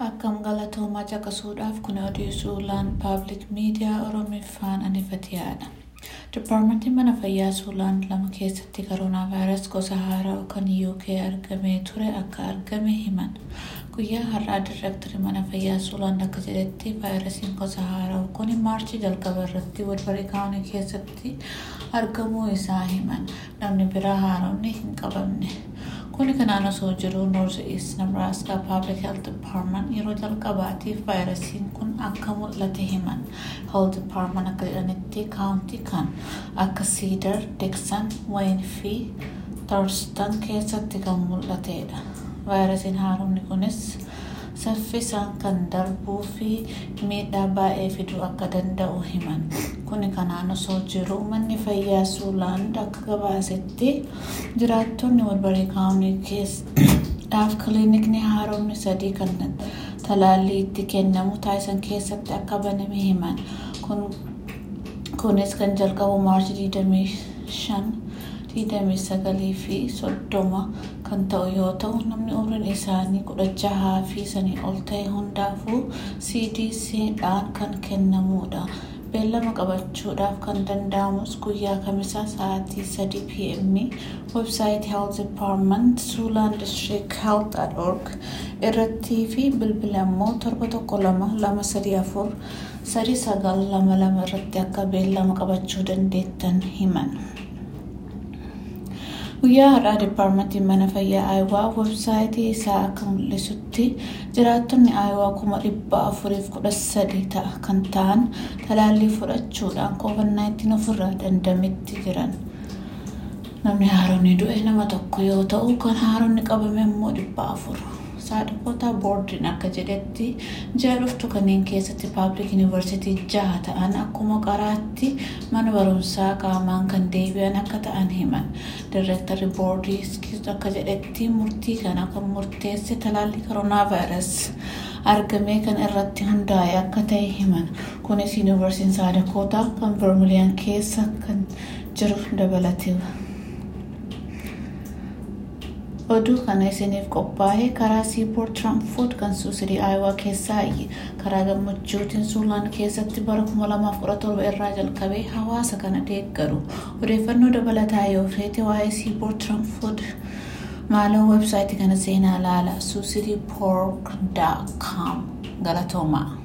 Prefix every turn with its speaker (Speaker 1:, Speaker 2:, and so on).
Speaker 1: Akkam galatoomaa caqasuudhaaf kun odeessuulaan paabliik miidiyaa Oromiffaan anifatiyaadha. Dipaarmentiin mana fayyaa Suulaan lama keessatti koroonaa vaayirasii gosa haaraa kan UK argamee ture akka argame himan. Guyyaa har'aa direektarii mana fayyaa Suulaan akka jedhetti vaayirasiin gosa haaraa kun maarchii jalqaba irratti Woodbury kaawunii keessatti argamuu isaa himan. Namni biraa haaromni hin qabamne. Kuni kanaan osoo jiru North East Nebraska Public Health Department yeroo jalqabaatiif vaayirasiin kun akka mul'ate himan. Health Department akka jedhanitti kaawuntii kan akka Cedar, Dixon, Wayne fi Thurston keessatti kan mul'atedha. Vaayirasiin haaromni kunis saffisaan kan darbuu fi miidhaa baay'ee fiduu akka danda'u himan. Kuni kanaan osoo jiru manni fayyaa Suulaand akka gabaasetti jiraattonni Woodbury kaawunii keessaaf kiliinikni haaromni sadii kan talaallii itti kennamu taasisan keessatti akka baname himan. Kunis kan jalqabu maarchii 25 29 fi 30 kan ta'u yoo ta'u namni umriin isaanii kudha jahaa fi sanii ol ta'e hundaafuu CDCdhaan kan kennamudha. Beellama qabachuudhaaf kan danda'amus guyyaa kamisaa sa'aatii 3 pm websaayitii Health Department Suulaan District Health at org irrattii fi bilbila immoo torba tokko lama lama sadii afur sadii sagal lama lama irratti akka beellama qabachuu dandeettan himan. Guyyaa har'aa Dipaarmentiin mana fayyaa Ayiwaa websaayitii isaa akka mul'isutti jiraattonni Ayiwaa kuma dhibba afuriif kudha sadi ta'a kan ta'an talaallii fudhachuudhaan COVID-19 ofirraa dandamitti jiran. Namni haaronni du'e nama tokko yoo ta'u kan haaronni qabame immoo dhibba afur. Saadakoota boordiin akka jedhetti ji'a dhuftu kanneen keessatti paabliik yuunivarsiitii jaha ta'an akkuma qaraatti mana barumsaa qaamaan kan deebi'an akka ta'an himan. Direektarri boordii akka jedhetti murtii kana kan murteesse talaallii koroonaa vaayirasii argame kan irratti hundaa'e akka ta'e himan. Kunis yuunivarsiitiin saadakoota kan vermiliyaan keessa kan jiru dabalateera. oduu kana isiniif qophaa'e karaa siipoort tiraanfoot kan suusidii aayawaa keessaa karaa gammachuutiin suulaan keessatti bara 2017 irraa jalqabee hawaasa kana deeggaru odeeffannoo dabalataa yoo feete waa'ee siipoort tiraanfoot maaloo websaayitii kana seenaa laala suusidii poork daakaam galatoomaa.